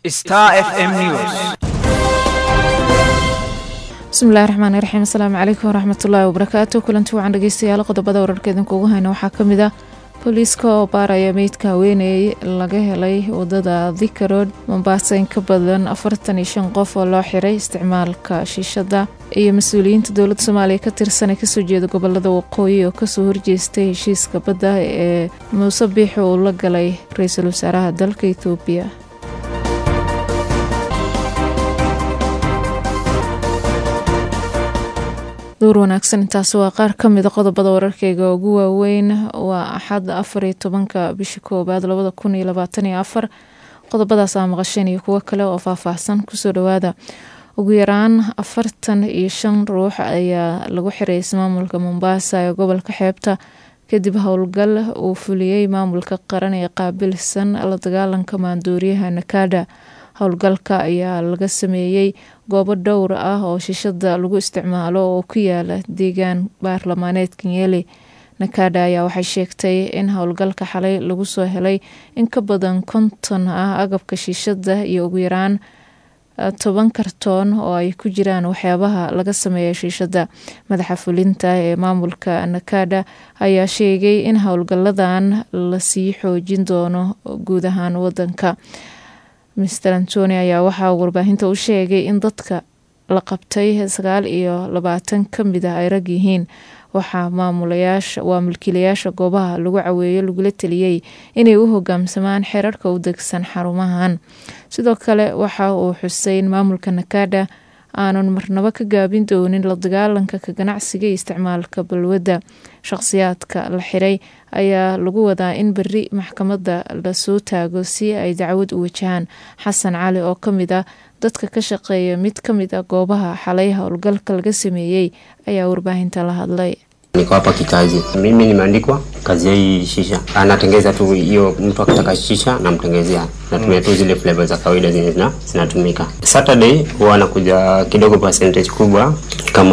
Star FM News. bismillahi raxmaani raxiim asalaamu calaykum waraxmatullaahi wabarakaatu kulanti wacan dhegeystayaal qodobada wararka idinkuugu hayna waxaa ka mid ah booliiska oo baaraya meydka haweeney laga helay wadada thika road mombaaso in ka badan afartan iyo shan qof oo loo xiray isticmaalka shiishada iyo mas-uuliyiinta dowladda soomaaliya ka tirsan ee kasoo jeeda gobolada waqooyi oo kasoo horjeestay heshiiska badda ee muuse biixi uu la galay ra-iisul wasaaraha dalka etoobiya duur wanaagsan intaasi waa qaar ka mida qodobada wararkeyga ugu waaweyn waa axad afar iyo tobanka bisha koowaad labada kun iyo labaatan iyo afar qodobadaas aa maqasheen iyo kuwo kale oo faahfaahsan kusoo dhawaada ugu yaraan afartan iyo shan ruux ayaa lagu xiray ismaamulka mombaasa ee gobolka xeebta kadib howlgal uu fuliyey maamulka qaran ee qaabilsan la dagaalanka maandooriyaha nakada howlgalka ayaa laga sameeyey goobo dhowr ah oo shishada lagu isticmaalo oo ku yaala deegaan baarlamaaneed kenyeli nakada ayaa waxay sheegtay in howlgalka xalay lagu soo helay in ka badan konton ah agabka shiishada iyo ugu yaraan toban kartoon oo ay ku jiraan waxyaabaha laga sameeya shiishada madaxa fulinta ee maamulka nakada ayaa sheegay in howlgaladan lasii xoojin doono guud ahaan wadanka mister antoni ayaa waxaa warbaahinta u sheegay in dadka la qabtay sagaal iyo labaatan ka mid ah ay rag yihiin waxaa maamulayaasha waa mulkiilayaasha goobaha lagu caweeyo lagula teliyey inay u hogaamsamaan xeerarka u degsan xarumahan sidoo kale waxa uu xusay in maamulka nakada aanun marnabo ka gaabin doonin la dagaalanka ka ganacsiga iyo isticmaalka balwadda shaqhsiyaadka la xiray ayaa lagu wadaa in beri maxkamadda lasoo taago si ay dacwad u wajahaan xasan cali oo ka mid ah dadka ka shaqeeya mid ka mid a goobaha xalay howlgalka laga sameeyey ayaa warbaahinta la hadlay Niko hapa kikazi, mimi nimeandikwa kazi ya hii shisha, anatengeza tu hiyo. Mtu akitaka shisha namtengezea, natumia tu zile flavor za kawaida zenye zina zinatumika. Saturday huwa anakuja kidogo percentage kubwa, kama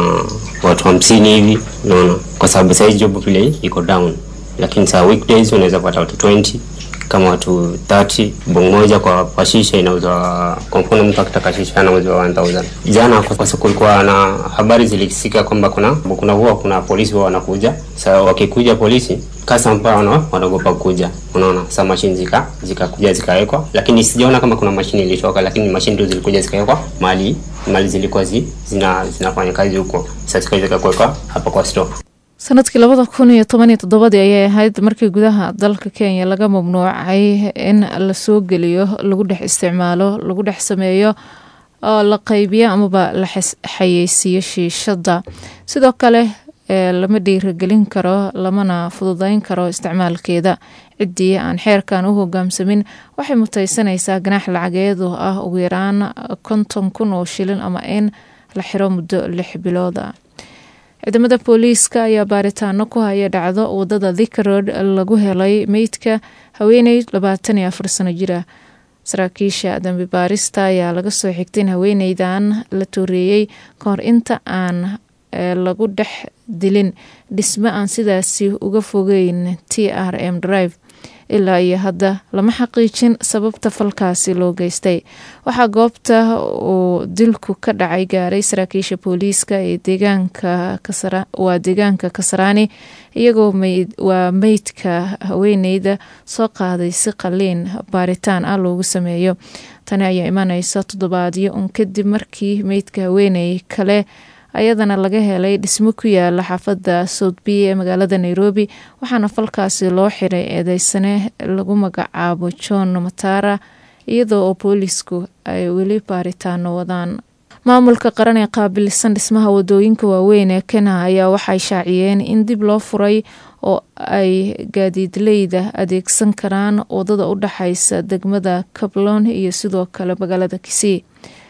watu hamsini hivi, unaona, kwa sababu saizi job vile iko down, lakini saa weekdays unaweza pata watu 20 kama watu 30 bongo moja kwa, kwa shisha inauzwa. Kwa mfano mtu akitaka shisha anauzwa 1000. Jana kwa sababu kulikuwa na habari zilisika kwamba kuna kuna huwa kuna polisi huwa wanakuja. Sasa wakikuja polisi kasa mpaka wana wanaogopa kuja, unaona. Sasa mashine zika zikakuja zikawekwa, lakini sijaona kama kuna mashine ilitoka, lakini mashine tu zilikuja zikawekwa mali mali zilikuwa zi, zina zinafanya kazi huko. Sasa zikaja zikakuwekwa hapa kwa store. sanadkii labada kun iyo toban iyo toddobadii ayay ahayd markii gudaha dalka kenya laga mamnuucay in lasoo geliyo lagu dhex isticmaalo lagu dhex sameeyo oo la qaybiyo amaba la xayeysiiyo shiishada sidoo kale lama dhiiragelin karo lamana fududeyn karo isticmaalkeeda ciddii aan xeerkan u hogaamsamin waxay muteysanaysaa ganaax lacageed oo ah ugu yaraan konton kun oo shilin ama in la xiro muddo lix bilood ah ciidamada booliiska ayaa baaritaano ku haya dhacdo wadada thika road lagu helay meydka haweeney labaatan iyo afar sano jir ah saraakiisha dambi baarista ayaa laga soo xigtay in haweeneydan la tooreeyey kahor inta aan lagu dhex dilin dhismo aan sidaasi uga fogeyn t r m drive ilaa iyo hadda lama xaqiijin sababta falkaasi loo geystay waxaa goobta uu dilku ka dhacay gaaray saraakiisha booliiska ee waa deegaanka kasaraani iyagoo waa meydka haweeneyda soo qaaday si qaliin baaritaan ah loogu sameeyo tani ayaa imaneysa toddobaadyo un kadib markii meydka haweeney kale ayadana laga helay dhismo ku yaala xaafadda soutby ee magaalada nairobi waxaana falkaasi loo xiray eedeysane lagu magacaabo john matara iyadoo oo boolisku ay weli baaritaano wadaan maamulka qaran ee qaabilsan dhismaha wadooyinka waaweyn ee kenya ayaa waxay shaaciyeen in dib loo furay oo ay gaadiidleyda adeegsan karaan wadada u dhexeysa degmada kablon iyo sidoo kale magaalada kisii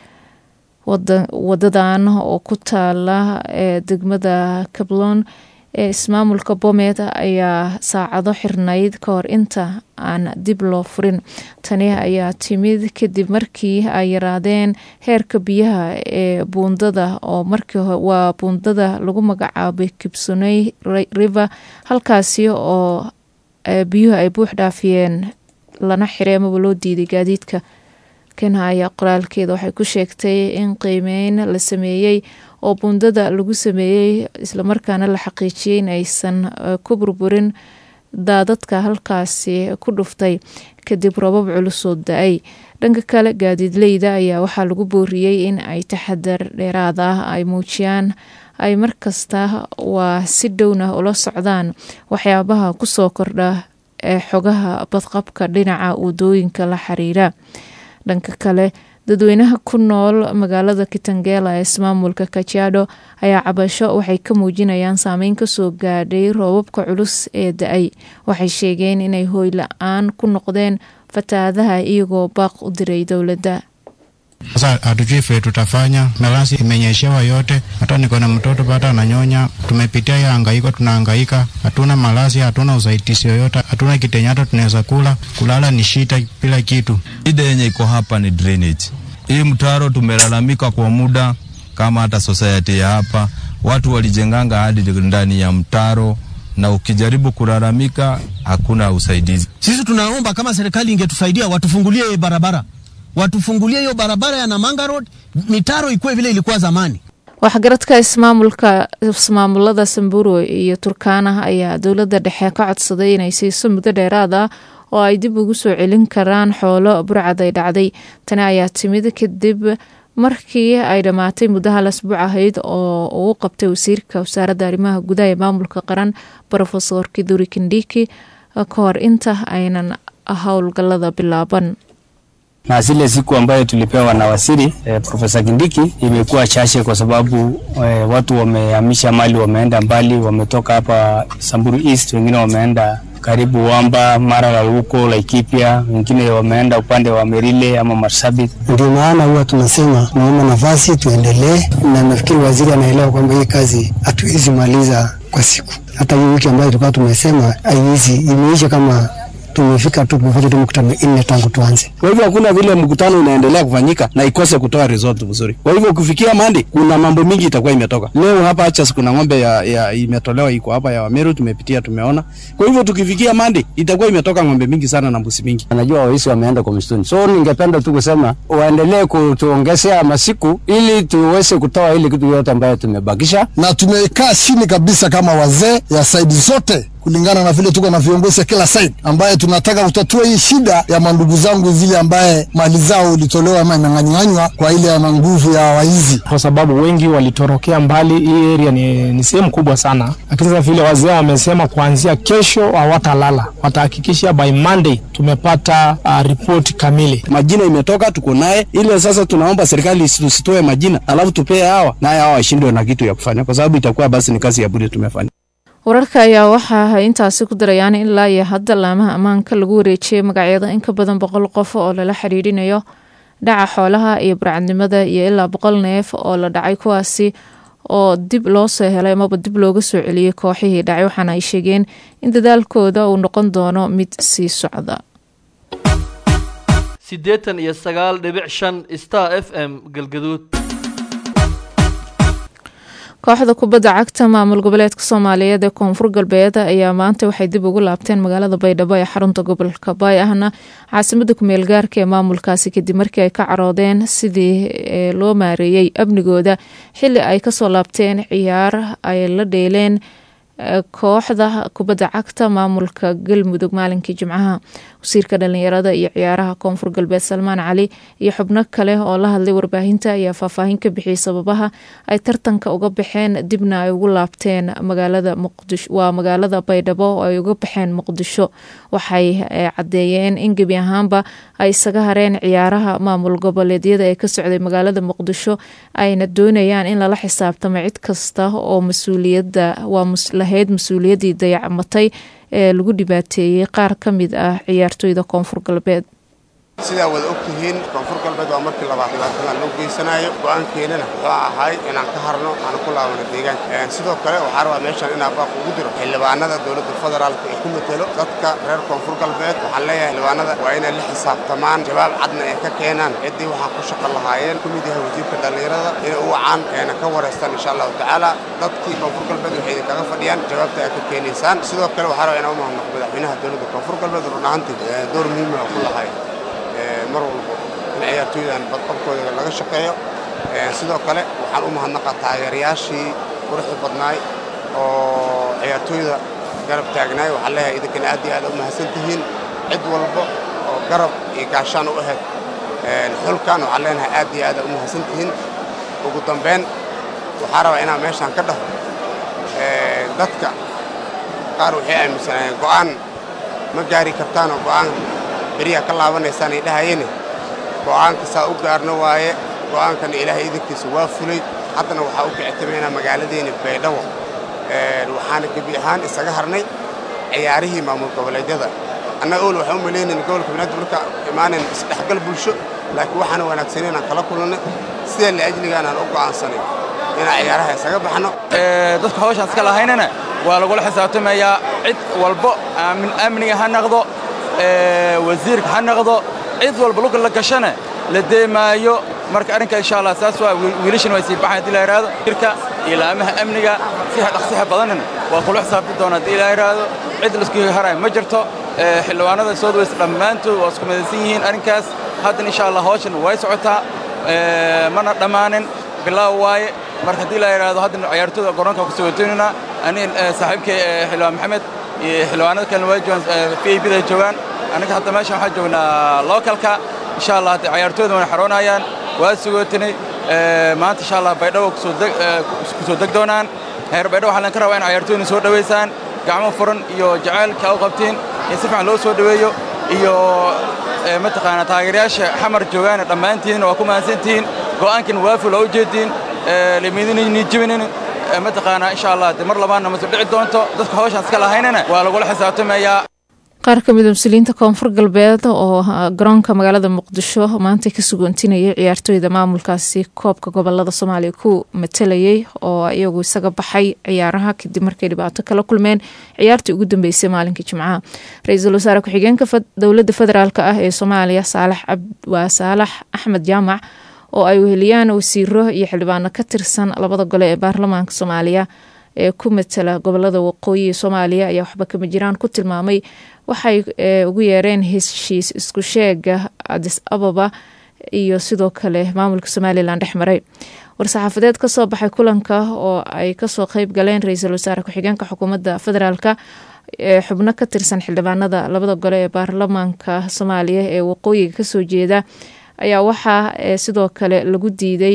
wadadan oo ku taala ee degmada kablon ee ismaamulka bomet ayaa saacado xirnayd ka hor inta aan dib loo furin tani ayaa timid kadib markii ay yaraadeen heerka biyaha ee buundada oo markii waa buundada lagu magacaabay kibsoney river halkaasi oo biyuhu ay buux dhaafiyeen lana xiray amaba loo diiday gaadiidka kenya ayaa qoraalkeeda waxay ku sheegtay in qiimeyn la sameeyey oo buundada lagu sameeyey islamarkaana la xaqiijiyey in aysan ku burburin daadadka halkaasi ku dhuftay kadib robab culusoo da-ay dhanka kale gaadiidleyda ayaa waxaa lagu booriyey in ay taxadar dheeraad ah ay muujiyaan ay markasta waa si dhowna ula socdaan waxyaabaha kusoo kordha ee xogaha badqabka dhinaca wadooyinka la xiriira dhanka kale dadweynaha ku nool magaalada kitangela ee ismaamulka kajiado ayaa cabasho waxay ka muujinayaan saameyn kasoo gaadhay roobabka culus ee da-ay waxay sheegeen inay hooy la-aan ku noqdeen fatahaadaha iyagoo baaq u diray dowladda Sasa hatujui vile tutafanya, melasi imenyeshewa yote, hata niko na mtoto bado ananyonya. Tumepitia ya hangaiko, tunahangaika, hatuna malazi, hatuna usaidizi yoyote, hatuna kitenye hata tunaweza kula. Kulala ni shida, bila kitu. Shida yenye iko hapa ni drainage. Hii mtaro tumelalamika kwa muda, kama hata society ya hapa watu walijenganga hadi ndani ya mtaro na ukijaribu kulalamika hakuna usaidizi. Sisi tunaomba kama serikali ingetusaidia watufungulie barabara watufungulie hiyo barabara ya Namanga Road, mitaro ikuwe vile ilikuwa zamani. waxgaradka ismaamulka ismaamulada samburu iyo turkaana ayaa dowladda dhexe ka codsaday inay siiso muddo dheeraad ah oo ay dib ugu soo celin karaan xoolo burcad ay dhacday tani ayaa timid kadib markii ay dhammaatay muddo hal asbuuc ahayd oo uu qabtay wasiirka wasaaradda arrimaha gudaha ee maamulka qaran rofesor kiduri kindiki ka hor inta aynan howlgalada bilaaban na zile siku ambayo tulipewa na waziri eh, Profesa Kindiki imekuwa chache kwa sababu eh, watu wamehamisha mali, wameenda mbali, wametoka hapa Samburu East, wengine wameenda karibu Wamba, Maralal huko Laikipia, wengine wameenda upande wa Merile ama Marsabit. Ndio maana huwa tunasema naomba nafasi tuendelee, na nafikiri waziri anaelewa kwamba hii kazi hatuwezi maliza kwa siku. Hata hii wiki ambayo tulikuwa tumesema haiwezi, imeisha kama tumefika tu tumefanya tu mkutano nne tangu tuanze. Kwa hivyo hakuna vile mkutano unaendelea kufanyika na ikose kutoa result vizuri. Kwa hivyo kufikia Mandi kuna mambo mingi itakuwa imetoka. Leo hapa Achas kuna ng'ombe ya, ya imetolewa iko hapa ya Wameru tumepitia tumeona. Kwa hivyo tukifikia Mandi itakuwa imetoka ng'ombe mingi sana na mbuzi mingi. Najua wahisi wameenda kwa msituni, so ningependa tu kusema waendelee kutuongezea masiku ili tuweze kutoa ile kitu yote ambayo tumebakisha, na tumekaa chini kabisa kama wazee ya saidi zote kulingana na vile tuko na viongozi ya kila side ambaye tunataka kutatua hii shida ya mandugu zangu zile ambaye mali zao ilitolewa ama imeng'anyang'anywa kwa ile ana nguvu ya waizi, kwa sababu wengi walitorokea mbali. Hii area ni, ni sehemu kubwa sana, lakini sasa vile wazee wamesema kuanzia kesho hawatalala, watahakikisha by Monday tumepata uh, ripoti kamili. Majina imetoka tuko naye, ile sasa tunaomba serikali tusitoe majina alafu tupee hawa naye hawa washindwe na kitu ya kufanya, kwa sababu itakuwa basi ni kazi ya bure tumefanya. wararka ayaa waxa ay intaasi ku darayaan ilaa iyo hadda laamaha ammaanka lagu wareejiyey magacyada in ka badan boqol qof oo lala xidhiidhinayo dhaca xoolaha iyo burcadnimada iyo ilaa boqol neef oo la dhacay kuwaasi oo dib loo soo helay amaba dib looga soo celiyey kooxihii dhacay waxaana ay sheegeen in dadaalkooda uu noqon doono mid sii socda siddeetan iyo sagaal dhibic shan star f m galgaduud kooxda kubadda cagta maamul goboleedka soomaaliyeed ee koonfur galbeed ayaa maanta waxay dib ugu laabteen magaalada baydhabo ee xarunta gobolka baay ahna caasimada kumeel gaarka ee maamulkaasi kadib markii ay ka caroodeen sidii loo maareeyey amnigooda xili ay kasoo laabteen ciyaar ay la dheeleen kooxda kubadda cagta maamulka galmudug maalinkii jimcaha wasiirka dhalinyarada iyo ciyaaraha koonfur galbeed salmaan cali iyo xubno kale oo la hadlay warbaahinta ayaa faahfaahin ka bixiyey sababaha ay tartanka uga baxeen dibna ay ugu laabteen magaalada muqdisho waa magaalada baydhabo oo ay uga baxeen muqdisho waxay cadeeyeen in gebi ahaanba ay isaga hareen ciyaaraha maamul goboleedyada ee ka socday magaalada muqdisho ayna doonayaan in lala xisaabtamo cid kasta oo mas-uuliyadda waa lahayd mas-uuliyaddii dayacmatay ee lagu dhibaateeyey qaar ka mid ah ciyaartooyda koonfur galbeed sidaa wada og tihiin koonfur galbeed waa markii labaad dhibaatadan loo geysanayo go'aankeenana wuxuu ahay inaan ka harno aan ku laabano deegaanka sidoo kale waxaa rabaa meeshaan inaan baaq ugu diro xildhibaanada dowladda federaalka ee ku matelo dadka reer koonfur galbeed waxaan leeyahay xildhibaanada waa inay la xisaabtamaan jawaab cadna ay ka keenaan ciddii waxaa ku shaqo lahaayeen ku mid yahay wasiirka dhallinyarada inay u wacaan eena ka wareystaan insha allahu tacaala dadkii koonfur galbeed waxay idinkaga fadhiyaan jawaabta ay ka keenaysaan sidoo kale waxaa rabaa inaan u mahadnaqo madaxweynaha dowladda koonfur galbeed run ahaantii door muhiima ku lahay mar walbo in ciyaartooydan badqabkooda laga shaqeeyo sidoo kale waxaan u mahadnaqaa taageerayaashii quruxda badnaay oo ciyaartooyda garab taagnaay waxaan leeyahay idinkana aad iyo aad u mahadsan tihiin cid walba oo garab iyo gaashaan u ahayd xulkan waxaan leenahay aad iyo aad u mahadsan tihiin ugu dambayn waxaa rabaa inaan meeshaan ka dhaho dadka qaar waxay aaminsanaayeen go'aan ma gaari kartaanoo go'aan beriyaa ka laabanaysaan ay dhahayeen go'aanka saa u gaarno waaye go'aankana ilaahay idinkiisa waa fulay haddana waxaa u kicitameynaa magaaladeena baydhabo waxaana gebi ahaan isaga harnay ciyaarihii maamul goboleedyada annaga ol waxaan u malaynayna gobolka banaadir marka imaanayn isdhexgal bulsho laakiin waxaana wanaagsanay inaan kala kulannay sidaa liajligaan aan u go'aansanay inaan ciyaaraha isaga baxno dadka hawshaan iska lahaynana waa lagula xisaabtamayaa cid walbo amniga ha naqdo wasiirka ha naqdo cid walba lugga la gashana la deemaayo marka arrinka insha allah saas waa wiilashan way sii baxaan haddii la yidhaahdo jirka iyo laamaha amniga si dhaqsiha badanina waa kula xisaabti doona haddii la yidhaahdo cid laisku harayo ma jirto xildhibaanada soodweys dhammaantood waa isku midaysan yihiin arrinkaas haddana insha allah hawshan way socotaa mana dhammaanin bilaaw waaye marka haddii la yidhaahdo haddana ciyaartooyda garoonka ku sugatoynana ani saaxiibkay xildhibaan maxamed iyo xildhibaanada kalena waa joogaan v i bda joogaan anaga hadda meeshan waxaan joognaa localka insha allah hadda ciyaartooyda wana xaroonayaan waa sugootinay maanta insha allah baydhabo kusoo deg doonaan heer baydhabo waxaa lan ka rabaa in ciyaartooyna soo dhowaysaan gacmo furan iyo jacaylka u qabtiin in si fiican loo soo dhoweeyo iyo mataqaanaa taageerayaasha xamar joogaana dhammaantiinna waa ku mahadsantihiin go'aankiina waaful oo u jeediin limidinayni jibinin mataqaanaa insha allah de mar labaadna ma soo dhici doonto dadka hawshaan iska lahaynana waa lagula xisaabtamayaa qaar ka mid a mas-uuliyiinta koonfur galbeed oo garoonka magaalada muqdisho maanta ka sugoontinayay ciyaartooyda maamulkaasi koobka gobolada soomaaliya ku matalayay oo iyagu isaga baxay ciyaaraha kadib markay dhibaato kala kulmeen ciyaartii ugu dambeysay maalinka jimcaha ra-iisul wasaare ku-xigeenka dowladda federaalk ah ee soomaaliya waa saalax axmed jaamac oo ay weheliyaan wasiiro iyo xildhibaano ka tirsan labada gole ee baarlamaanka soomaaliya ee ku matala gobolada waqooyi ee soomaaliya ayaa waxba kama jiraan ku tilmaamay waxay ugu yeereen heshiis isku sheega adis ababa iyo sidoo kale maamulka somalilan dhex maray war-saxaafadeed kasoo baxay kulanka oo ay kasoo qeyb galeen ra-iisul wasaare ku-xigeenka xukuumadda federaalka ee xubno ka tirsan xildhibaanada labada gole ee baarlamaanka soomaaliya ee waqooyiga kasoo jeeda ayaa waxaa sidoo kale lagu diiday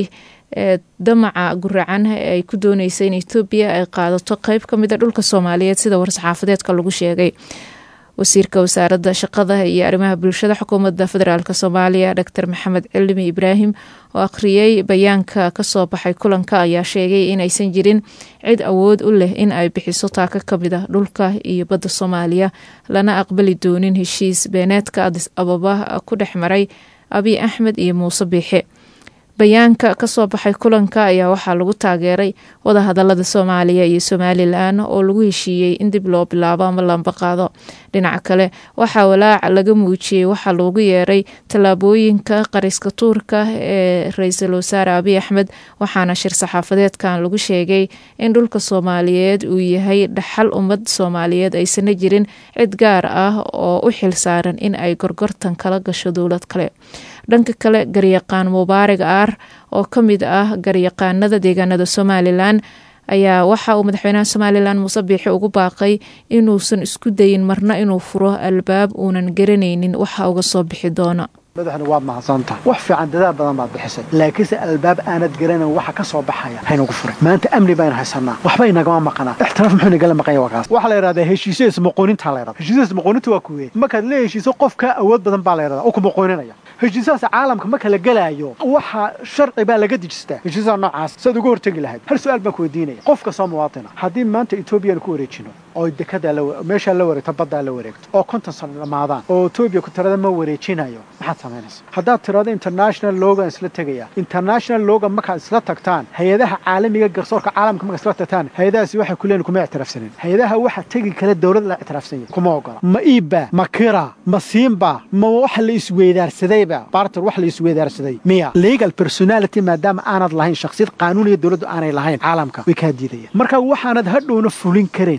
damaca guracan ay ku dooneysa in etoobiya ay qaadato qeyb ka mid a dhulka soomaaliyeed sida war-saxaafadeedka lagu sheegay wasiirka wasaaradda shaqada iyo arrimaha bulshada xukuumadda federaalk soomaaliya doctor maxamed cilmi ibraahim oo akhriyey bayaanka kasoo baxay kulanka ayaa sheegay inaysan jirin cid awood u leh in ay bixiso taaka ka mid a dhulka iyo badda soomaaliya lana aqbali doonin heshiis beeneedka adis ababa ku dhex maray abiy axmed iyo muuse biixe bayaanka kasoo baxay kulanka ayaa waxaa lagu taageeray wadahadalada soomaaliya iyo somalilan oo lagu heshiiyey in dib loo bilaabo ama lamba qaado dhinaca kale waxaa walaac laga muujiyey waxaa loogu yeeray tallaabooyinka qariska tuurka ee ra-iisul wasaare abiy axmed waxaana shir saxaafadeedkan lagu sheegay in dhulka soomaaliyeed uu yahay dhaxal ummad soomaaliyeed aysana jirin cid gaar ah oo u xil saaran in ay gorgortan kala gasho dowlad kale dhanka kale garyaqaan mubaarig aar oo ka mid ah garyaqaanada deegaanada somalilan ayaa waxa uu madaxweynaha somalilan muuse biixi ugu baaqay inuusan isku dayin marna inuu furo albaab uunan garanaynin waxa uga soo bixi doona madaxna waad mahadsantaha wax fiican dadaal badan baad bixisay laakiinse albaab aanad garanayn waxa ka soo baxaya haynagu furay maanta amni baynu haysanaa waxba inagama maqanaa ixtiraaf muxuu inagala maqanya waa kaas waxaa la yidhahdaa heshiisyo ismaqoonintaa la yidhahda heshiisyo ismaqooninta waa kuwee markaad la heshiiso qof kaa awood badan baa la yidhahdaa oo ku maqooninaya heshiisahaas caalamka marka la gelaayo waxa sharci baa laga dejistaa heshiisaha noocaas saad uga hortegi lahayd hal su-aal baan ku weydiinaya qof kastoo muwaadina haddii maanta etoobiyaan ku wareejino oo dekada meeshaa la wareegto baddaa la wareegto oo konton sano dhammaadaan oo etoobiya ku tirada ma wareejinayo maxaad samaynaysa haddaad tirado international logan isla tegaya international logan markaad isla tagtaan hay-adaha caalamiga garsoorka caalamka markaad isla tagtaan hay-adahaasi waxay ku leeyihin kuma ictiraafsanin hay-adaha waxa tegi kale dowlad la ictiraafsan yahay kuma ogola ma iibba ma kira ma siinba ma waxa la isweydaarsadayba barter wax la isweydaarsaday miya legal personality maadaama aanad lahayn shakhsiyad qaanuuniya dowladdu aanay lahayn caalamka way kaa diidayaan marka waxaanad hadhowna fulin karayn oo wax kasta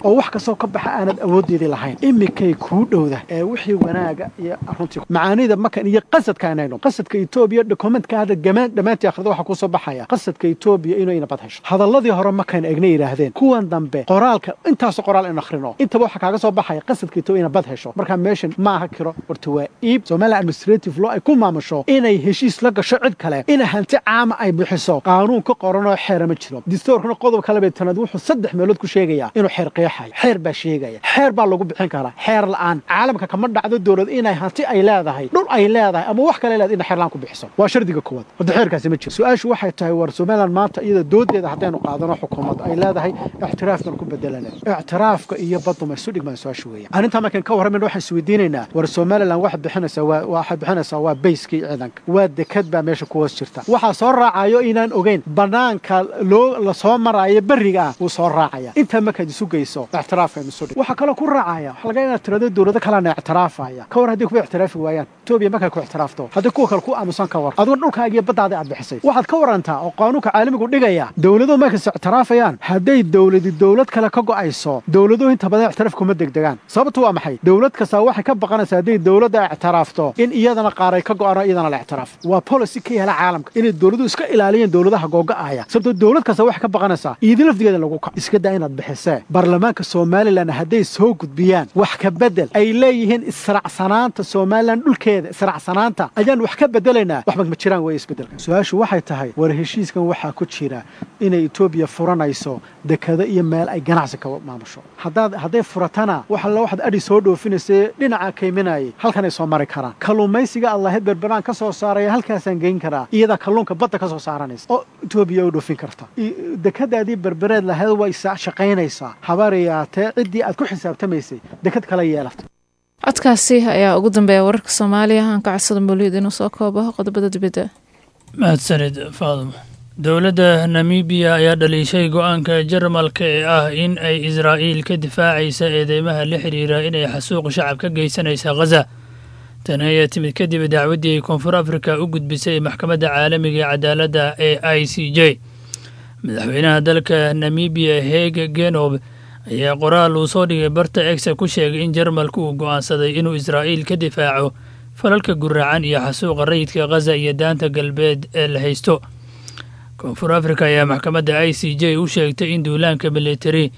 kastoo ka baxa aanad awoodeedii lahayn imikay kuu dhowda ee wixii wanaaga iyo runtii macaanida makan iyo qasadka inayno qasadka etoobiya dokumentka hadda gamaan dhammaantii akhrida waxaa kusoo baxaya qasadka etoobiya inayna bad hesho hadalladii hore makan eegna yidhaahdeen kuwan dambe qoraalka intaasoo qoraal in akhrino intaba waxaa kaaga soo baxaya qasadka etoobiya ina bad hesho marka meeshan ma aha kiro horta waa iib somaliland administrative law ay ku maamusho inay heshiis la gasho cid kale ina hanti caama ay bixiso qaanuun ka qoranoo xeera ma jiro distoorkana qodob kalebe tanaad wuxuu saddex meelood ku sheegayaa inuu xeer qeexayo xeer baa sheegaya xeer baa lagu bixin karaa xeer la'aan caalamka kama dhacdo dowlad inay hanti ay leedahay dhul ay leedahay ama wax kale leedahay ina xeer la'aan ku bixiso waa shardiga koowaad hadda xeerkaasi ma jiro su-aashu waxay tahay war somaliland maanta iyada doodeeda haddaynu qaadano xukuumad ay leedahay ictiraafkan ku bedelana ictiraafka iyo baduma isu dhigmaan su-aashu weeyaan arrintaa markaan ka warramayna waxaan isweydiinaynaa war somaliland waxay bixinaysaa waa waxay bixinaysaa waa bayskii ciidanka waa dekad baa meesha ku hoos jirta waxaa soo raacayo inaan ogeyn banaanka loo la soo maraayo berriga ah wuu soo raacaya intaa markaad isu geyso ictiraafka isu dhig waxaa kaloo ku raacaya waxaa laga inaad tirado dowlado kalena ictiraafaya ka war haddii kuwa ictiraafi waayaan etoobiya markay ku ictiraafto haddii kuwa kale ku aamusan ka war adigoo dhulkaaga iyo baddaada aad bixisay waxaad ka warantaa oo qaanuunka caalamigu dhigaya dowladuhu markas ictiraafayaan hadday dowladi dowlad kale ka go'ayso dowladuhu inta badan ictiraaf kuma degdegaan sababtu waa maxay dowlad kastaa waxay ka baqanaysaa hadday dowladda ictiraafto in iyadana qaar ay ka go'ano iyadana la ictiraaf waa policy ka yaala caalamka inay dowladuhu iska ilaaliyeen dowladaha googa'aya sababtoo dowlad kasta waxay ka baqanaysaa iidi lafdigeeda lagu kac iska daa inaad bixisee baarlamaanka somalilan hadday soo gudbiyaan wax ka bedel ay leeyihiin israacsanaanta somalilan dhulkeeda israacsanaanta ayaan wax ka bedelaynaa waxba ma jiraan weeye isbedelka su-aashu waxay tahay war heshiiskan waxaa ku jira inay etoobiya furanayso dekado iyo meel ay ganacsi ka maamusho haddaad hadday furatana wax alla waxaad adhi soo dhoofinaysa dhinaca kayminayay halkanay soo mari karaan kalluumaysiga allaheed berberaan ka soo saaraya halkaasaan geyn karaa iyadaa kalluunka badda ka soo saaranaysa oo etoobiya u dhoofin karta dekadaadii berbereed lahayd way shaqaynaysaa habaariyaatee ciddii aad ku xisaabtamaysay dekad kala yeelata codkaasi ayaa ugu dambeeya wararka soomaaliya aan ka codsada mawlid inuu soo koobo qodobada dibadda mahadsanid faadimo dowladda namibiya ayaa dhaliishay go-aanka jarmalka ee ah in ay israa'iil ka difaacaysa eedeymaha la xidhiira inay xasuuq shacab ka geysanaysa khaza tan ayaa timid kadib dacwaddii ay koonfur afrika u gudbisay maxkamadda caalamiga ee cadaaladda ee i c j madaxweynaha dalka namibiya heeg genob ayaa qoraal uu soo dhigay barta egsa ku sheegay in jarmalku uu go'aansaday inuu israa'iil ka difaaco falalka guraacan iyo xasuuqa rayidka khaza iyo daanta galbeed ee la haysto koonfur afrika ayaa maxkamadda i c j u sheegtay in duulaanka militari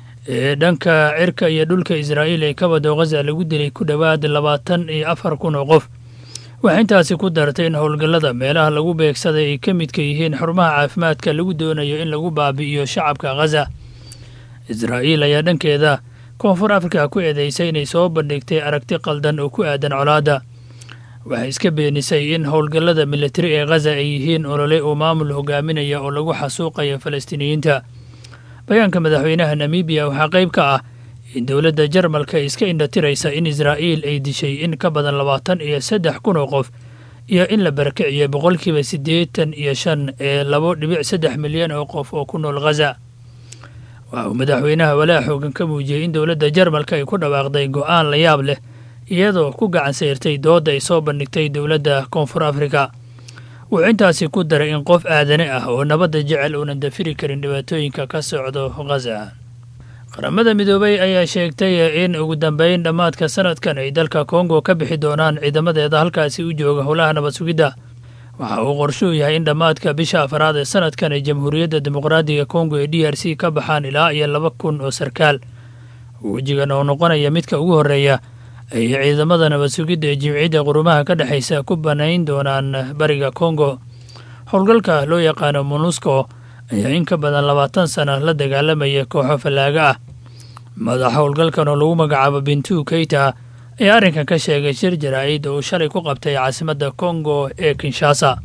ee dhanka cirka iyo dhulka israa'iil ee ka wado khaza lagu dilay ku dhowaad labaatan iyo afar kun oo qof waxay intaasi ku dartay in howlgallada meelaha lagu beegsaday ay ka midka yihiin xarumaha caafimaadka lagu doonayo in lagu baabi'iyo shacabka khaza israa'iil ayaa dhankeeda koonfur afrika ku eedeysay inay soo bandhigtay aragti qaldan oo ku aadan colaadda waxay iska beenisay in howlgallada militari ee khaza ay yihiin olole uu maamul hogaaminaya oo lagu xasuuqayo falastiiniyiinta bayaanka madaxweynaha namibiya waxaa qayb ka ah in dowladda jarmalka iska indhatiraysa in israa'iil ay dishay in ka badan labaatan iyo saddex kun oo qof iyo in la barakiciyo boqolkiiba siddeetan iyo shan ee labo dhibic saddex milyan oo qof oo ku nool khaza waxa uu madaxweynaha walaa xoogan ka muujiyey in dowladda jarmalka ay ku dhawaaqday go'aan la yaab leh iyadoo ku gacan sayrtay doodda ay soo bandhigtay dowladda koonfur afrika wuxuu intaasi ku daray in qof aadane ah oo nabadda jecel uunan dafiri karin dhibaatooyinka ka socdo khaza qaramada midoobay ayaa sheegtay in ugu dambeyn dhammaadka sanadkan ay dalka kongo ka bixi doonaan ciidamadeeda halkaasi u jooga howlaha nabad sugidda waxa uu qorshuu yahay in dhammaadka bisha afraad ee sanadkan ay jamhuuriyadda dimuqraadiga kongo ee d r c ka baxaan ilaa iyo laba kun oo sarkaal wejigan oo noqonaya midka ugu horreeya ay ciidamada nabad sugidda ee jimciyadda qurumaha ka dhexaysa ku banayn doonaan bariga kongo howlgalka loo yaqaano monusco ayaa in ka badan labaatan sana la dagaalamaya kooxo fallaaga ah madax howlgalkan oo lagu magacaabo bintu keita ayaa arrinkan ka sheegay shir jaraa'id oo uu shalay ku qabtay caasimadda kongo ee kinshasa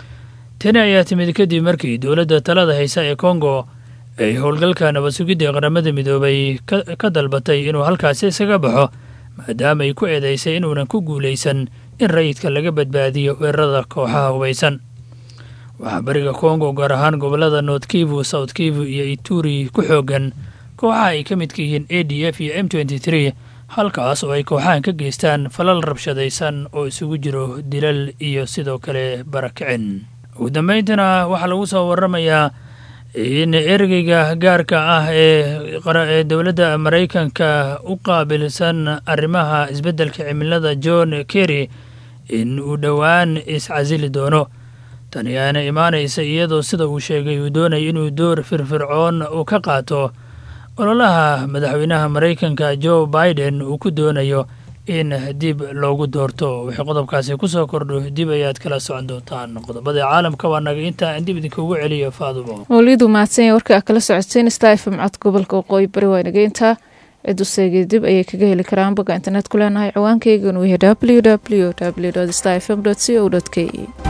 tani ayaa timid kadib markii dowladda talada haysa ee kongo ay howlgalka nabad sugidda ee qaramada midoobay ka dalbatay inuu halkaasi isaga baxo maadaama ay ku eedaysay inuunan ku guulaysan in rayidka laga badbaadiyo weerarada kooxaha hubaysan waxaa bariga kongo gaar ahaan gobollada north kivu south kivu iyo ituri ku xoogan kooxaha ay ka midka yihiin a d f iyo m nty tree halkaas oo ay kooxahan ka geystaan falal rabshadaysan oo isugu jiro dilal iyo sidoo kale barakicin ugu dambayntana waxaa lagu soo waramayaa in ergeyga gaarka ah ee ee dowladda maraykanka u qaabilsan arrimaha isbeddelka cimilada john kerry in uu dhowaan iscasili doono tani ayaana imaanaysa iyadoo sida uu sheegay uu doonaya inuu door firfircoon uu ka qaato ololaha madaxweynaha maraykanka joe biden uu ku doonayo in dib loogu doorto wixii qodobkaasi ku soo kordho dib ayaad kala socon doontaan qodobada caalamka waa naga intaa aan dib idinkugu celiyo faadumo mawlidu mahadsanya warka a kala socoteen star fm cod gobolka waqooyi bari waa naga intaa cidu seegay dib ayay kaga heli karaan bogga internet ku leenahay ciwaankeygan uu yahay w w w star fm co k e